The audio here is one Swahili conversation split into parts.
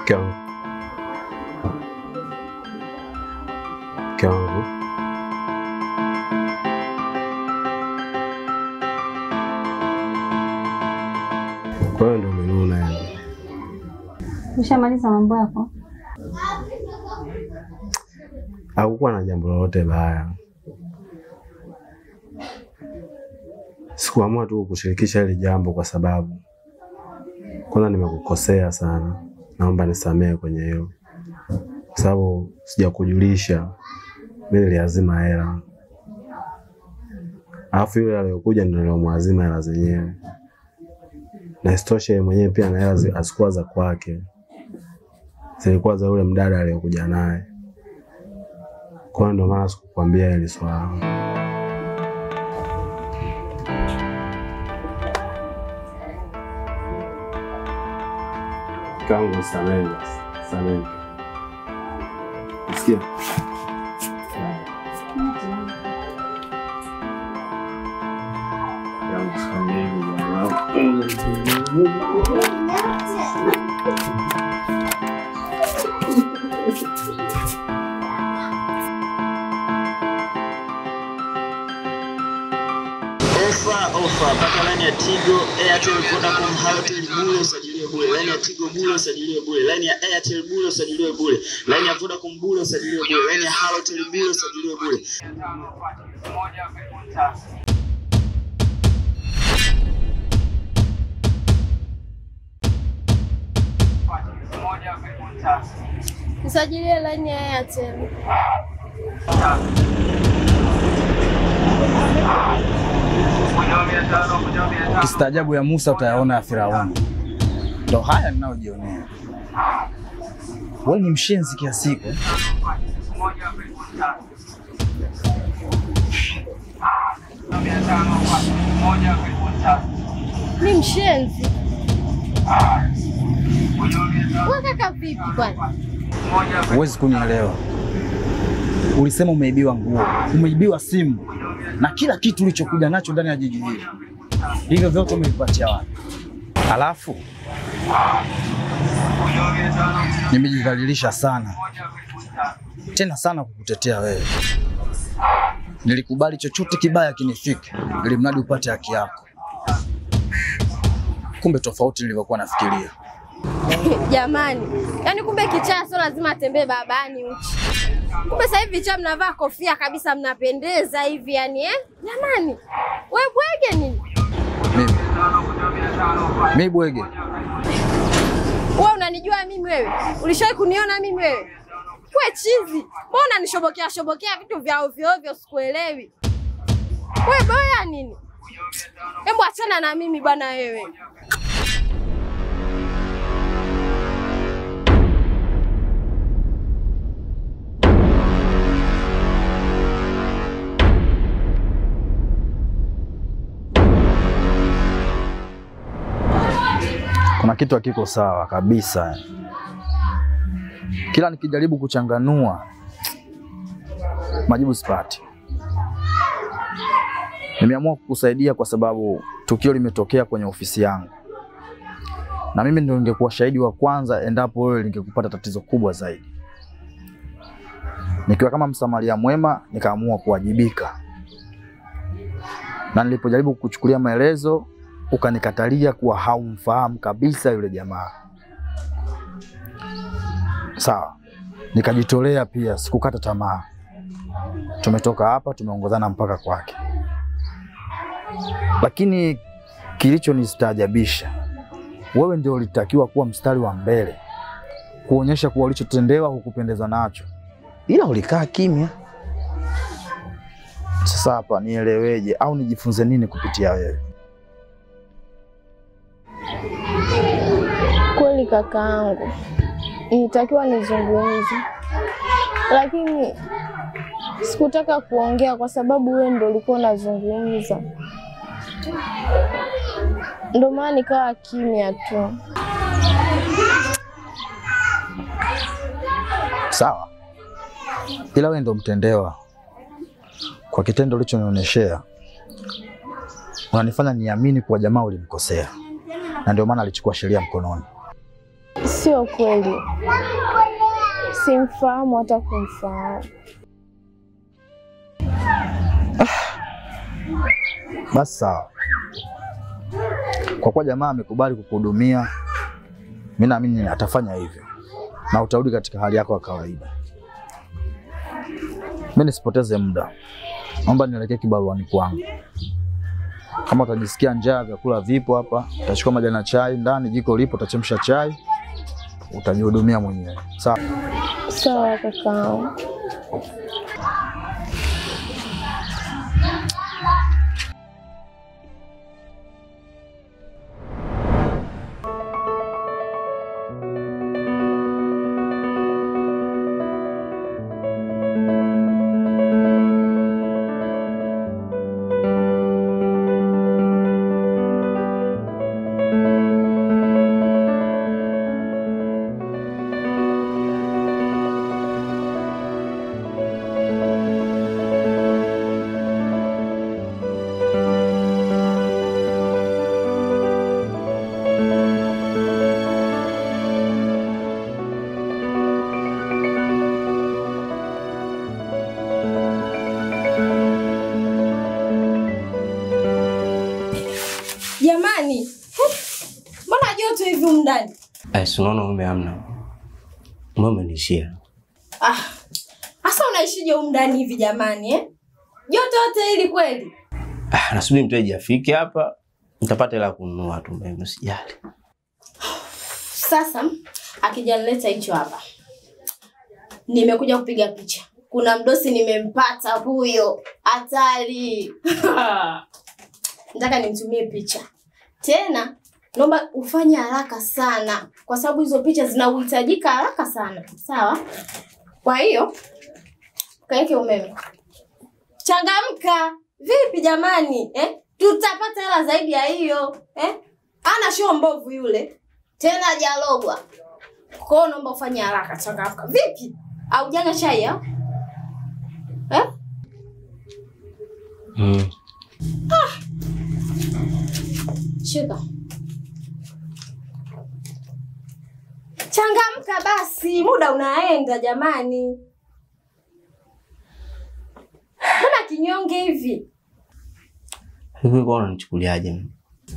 Mke wangu, mke wangu, kwa hiyo ndo umenuna yani? Ushamaliza mambo yako? Hakukuwa na jambo lolote baya, sikuamua tu kushirikisha hili jambo kwa sababu kwanza nimekukosea sana, naomba nisamehe kwenye hilo, kwa sababu sijakujulisha mimi niliazima hela, alafu yule aliyokuja ndio nilomwazima hela zenyewe, na isitoshe yeye mwenyewe pia na hela zi- hazikuwa za kwake, zilikuwa za yule mdada aliyokuja naye. Kwa hiyo ndio maana sikukwambia hili swala. Kangu samehe basi, samehe. Sikia. Yangu samehe bwana. Ofa ofa mpaka laini ya Tigo, Airtel, Vodacom, Halotel bure usajiliwe bure. Laini ya Tigo bure usajiliwe bure. Laini ya Airtel bure usajiliwe bure. Laini ya Vodacom bure usajiliwe bure. Laini ya Halotel bure usajiliwe bure. Nisajilie laini ya Airtel. Ukistaajabu ya Musa utayaona ya Firauni. Ndo haya ninayojionea. Wewe ni mshenzi kiasi hiko? Mi mshenzi? Wewe kaka vipi kwani? Huwezi kunielewa. Ulisema umeibiwa nguo, umeibiwa simu na kila kitu ulichokuja nacho ndani ya jiji hili. Hivyo vyote umevipatia wapi? Alafu nimejidhalilisha sana tena sana kukutetea wewe. Nilikubali chochote kibaya kinifike, ili mradi upate haki yako. Kumbe tofauti nilivyokuwa nafikiria. Jamani, yaani kumbe kichaa sio lazima atembee babani uchi. Kumbe sasa hivi vichaa mnavaa kofia kabisa, mnapendeza hivi yani eh? Jamani, we bwege nini? Mimi mimi bwege, Wewe unanijua mimi wewe? Ulishawahi kuniona mimi wewe? We chizi, mbona unanishobokea shobokea vitu vya ovyo ovyo sikuelewi. We boya nini? Hebu achana na mimi bwana wewe. kuna kitu hakiko sawa kabisa. Kila nikijaribu kuchanganua majibu sipati. Nimeamua kukusaidia kwa sababu tukio limetokea kwenye ofisi yangu, na mimi ndio ningekuwa shahidi wa kwanza endapo wewe lingekupata tatizo kubwa zaidi. Nikiwa kama msamaria mwema, nikaamua kuwajibika, na nilipojaribu kukuchukulia maelezo ukanikatalia kuwa haumfahamu kabisa yule jamaa. Sawa, nikajitolea pia, sikukata tamaa. Tumetoka hapa, tumeongozana mpaka kwake, lakini kilichonistaajabisha, wewe ndio ulitakiwa kuwa mstari wa mbele kuonyesha kuwa ulichotendewa hukupendezwa nacho, ila ulikaa kimya. Sasa hapa nieleweje au nijifunze nini kupitia wewe? Kweli kakaangu, nilitakiwa nizungumze, lakini sikutaka kuongea kwa sababu wewe ndo ulikuwa unazungumza, ndo maana nikawa kimya tu. Sawa, ila wewe ndo mtendewa kwa kitendo ulichonionyeshea. Unanifanya niamini kuwa jamaa ulimkosea, na ndio maana alichukua sheria mkononi. Sio kweli, simfahamu hata kumfahamu. Basi sawa, kwa kuwa jamaa amekubali kukuhudumia, mimi naamini atafanya hivyo na utarudi katika hali yako ya kawaida. Mimi nisipoteze muda, naomba nielekee kibaruani kwangu. Kama utajisikia njaa, vyakula vipo hapa, utachukua majani ya chai ndani, jiko lipo, utachemsha chai, utajihudumia mwenyewe. Sawa? Sawa kakaangu. Jamani, huh, mbona joto hivi humu ndani? Ai, si unaona umeme hamna. Umeme umenishia. Ah, hasa unaishije humu ndani hivi jamani eh? Joto yote hili kweli? Ah, nasubiri mteja afike hapa, nitapata hela ya kununua tu umeme, usijali. Sasa akijanileta hicho hapa, nimekuja kupiga picha. Kuna mdosi nimempata huyo, hatari. Nataka nimtumie picha tena, naomba ufanye haraka sana, kwa sababu hizo picha zinahitajika haraka sana, sawa? Kwa hiyo kaeke umeme, changamka. Vipi jamani eh? Tutapata hela zaidi ya hiyo eh? Ana show mbovu yule tena hajalogwa. Kwa hiyo naomba ufanye haraka, changamka. Vipi? Haujanywa chai au? Eh? Mm. Shika. Changamka basi, muda unaenda jamani. Mbona kinyonge hivi? Hivi kwa unanichukuliaje mimi?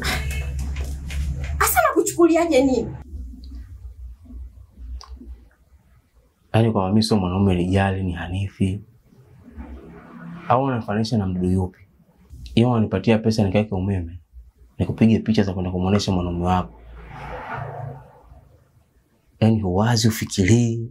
Hasa nakuchukuliaje nini? Yaani kwa mimi sio mwanaume lijali ni hanifi. Au unanifanisha na mdudu yupi? Hiyo unanipatia pesa nikaeke umeme. Nikupige picha za kwenda kumuonesha mwanaume wako. Yaani huwazi ufikirii.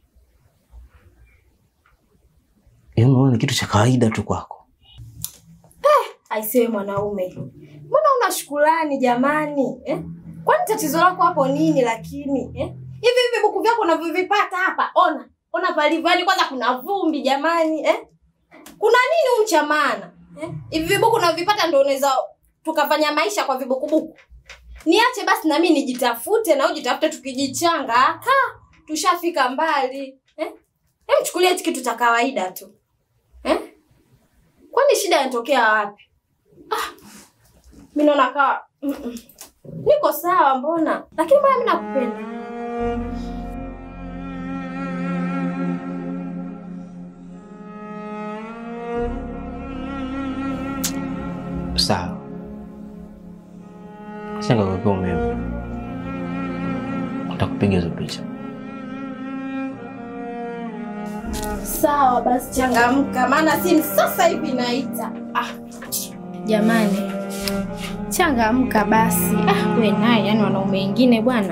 Yaani unaona ni kitu cha kawaida tu kwako. Aisewe mwanaume, mbona una shukrani jamani eh? Kwani tatizo lako hapo nini? Lakini eh? hivi hivi buku vyako unavyovipata hapa, ona ona palivyo, yaani kwanza kuna vumbi jamani eh? Kuna nini humu cha maana eh? Hivi vibuku unavyovipata ndio unaweza tukafanya maisha kwa vibukubuku? Niache basi na mimi nijitafute na ujitafute, tukijichanga ka tushafika mbali eh? Hem, chukulia hichi kitu cha kawaida tu eh? Kwani shida inatokea wapi? mi naona kawa mm -mm. niko sawa mbona, lakini mbona mi nakupenda. Sawa. Sasa nikakuwekea umeme. Nitakupiga hizo picha. Sawa basi, changamka, maana simu sasa hivi inaita. Ah, jamani, changamka basi. Ah, we naye, yani wanaume wengine bwana.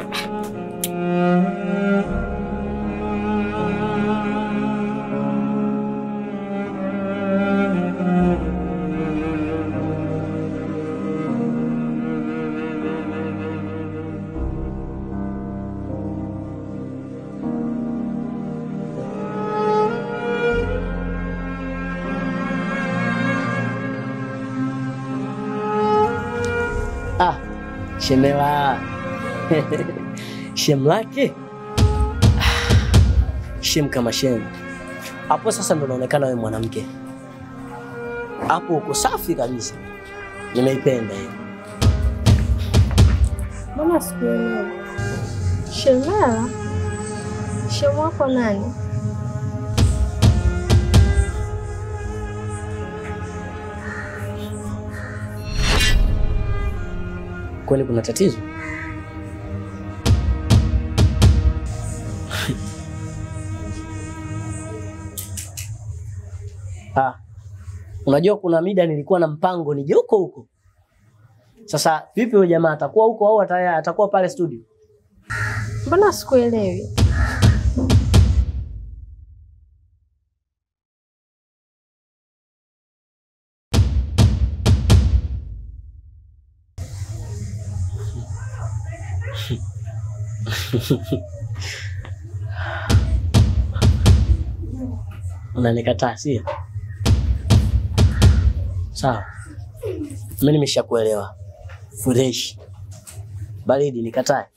Ah, shemela shem lake Ah, shem kama shem. Hapo sasa ndo naonekana wewe mwanamke, hapo uko safi kabisa, nimeipenda hiyo. Mbona sikuelewa? Shemela, shemu wako nani? Kwani kuna tatizo? Ah, unajua kuna mida nilikuwa na mpango nije huko huko. Sasa vipi huyo jamaa atakuwa huko au ata- atakuwa pale studio? Mbona sikuelewi? Unanikataa sio? Sawa, mimi nimeshakuelewa. Fresh baridi, nikatae?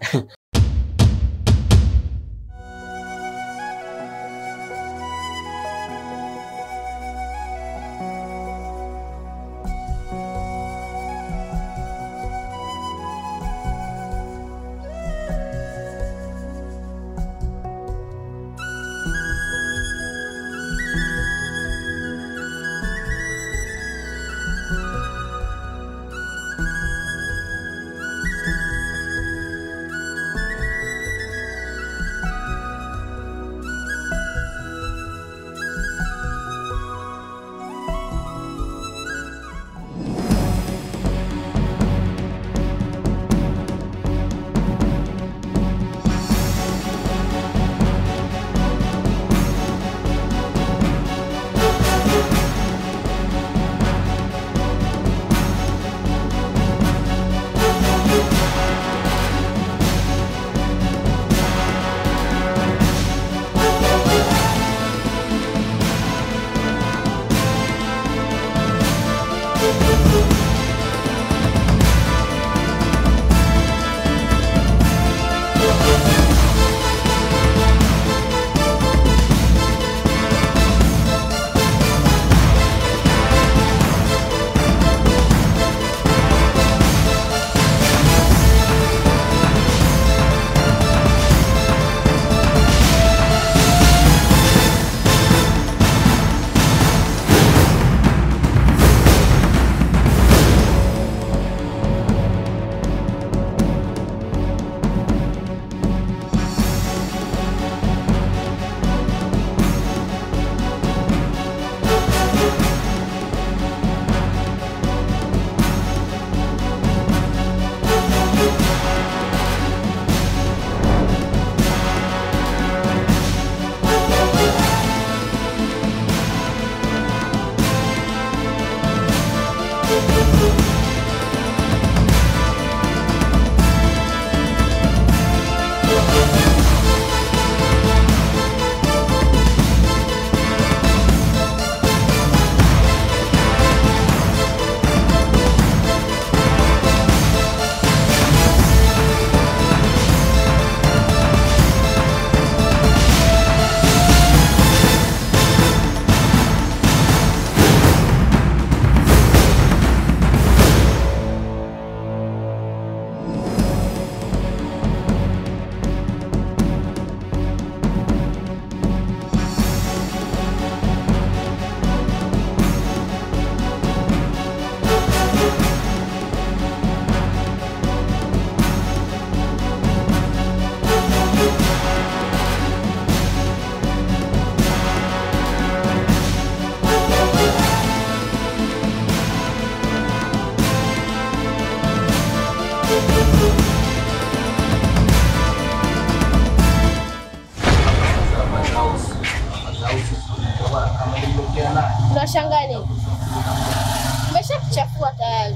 Unashangaa nini? Umeshakuchafua tayari.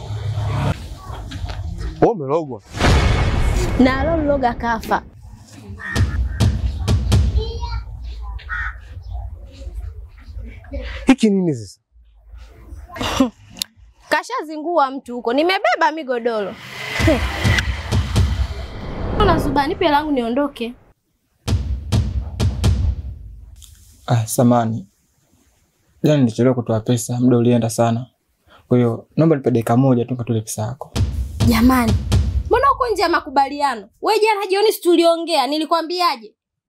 Wewe umelogwa. Na alologa kafa. Hiki nini sasa? Kashazingua mtu huko. Nimebeba migodoro. Unazuba, nipe langu niondoke. Ah, samani. Jana nilichelewa kutoa pesa, muda ulienda sana. Kwa hiyo naomba nipe dakika moja tu nikatoe pesa yako. Jamani, mbona uko hapo nje ya makubaliano. We jana jioni si tuliongea, nilikwambiaje?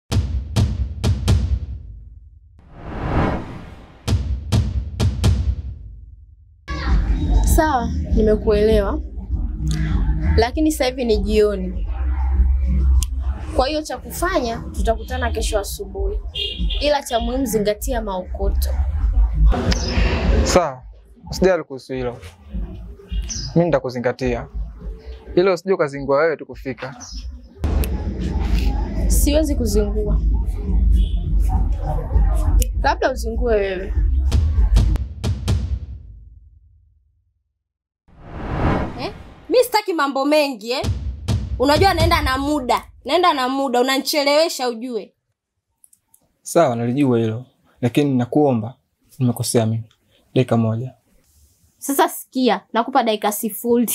Sawa, nimekuelewa, lakini sasa hivi ni jioni. Kwa hiyo cha kufanya tutakutana kesho asubuhi, ila cha muhimu zingatia maokoto. Sawa, usijali kuhusu hilo, mi nitakuzingatia, ila usije ukazingua wewe tu kufika. Siwezi kuzingua, labda uzingue wewe. Eh? Mi sitaki mambo mengi eh? Unajua naenda na muda, naenda na muda, unanichelewesha ujue. Sawa, nalijua hilo, lakini nakuomba, nimekosea mimi. Dakika moja. Sasa sikia, nakupa dakika sifuri.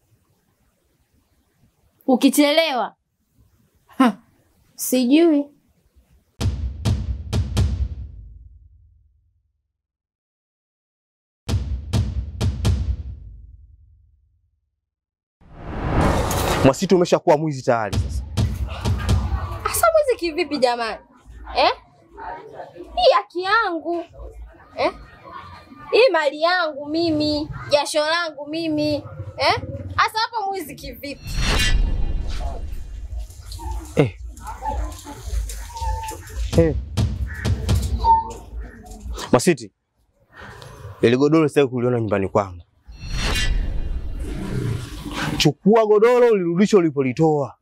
Ukichelewa ha, sijui Mwasitu umeshakuwa mwizi tayari sasa. Asa mwizi kivipi jamani eh? Hii haki yangu eh? Hii mali yangu mimi, jasho langu mimi eh? Asa hapo mwizi kivipi? Eh. Eh. Masiti, ili godoro sitaki kuliona nyumbani kwangu. Chukua godoro ulirudisha ulipolitoa.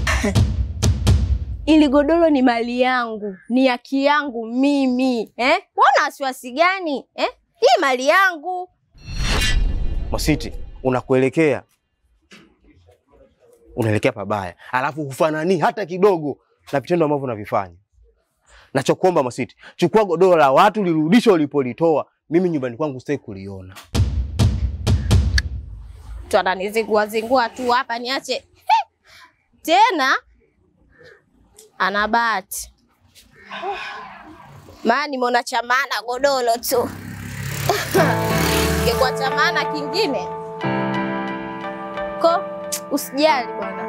Ili godoro ni mali yangu, ni haki yangu mimi eh? Wana wasiwasi gani eh? Hii mali yangu. Masiti, unakuelekea unaelekea pabaya, alafu hufanani hata kidogo na vitendo ambavyo unavifanya. Nachokuomba Masiti, chukua godoro la watu lirudisha ulipolitoa. Mimi nyumbani kwangu sitaki kuliona. Tu ananizingua zingua tu hapa niache He! tena ana bahati maana nimeona cha maana godoro tu ingekuwa cha maana kingine ko usijali bwana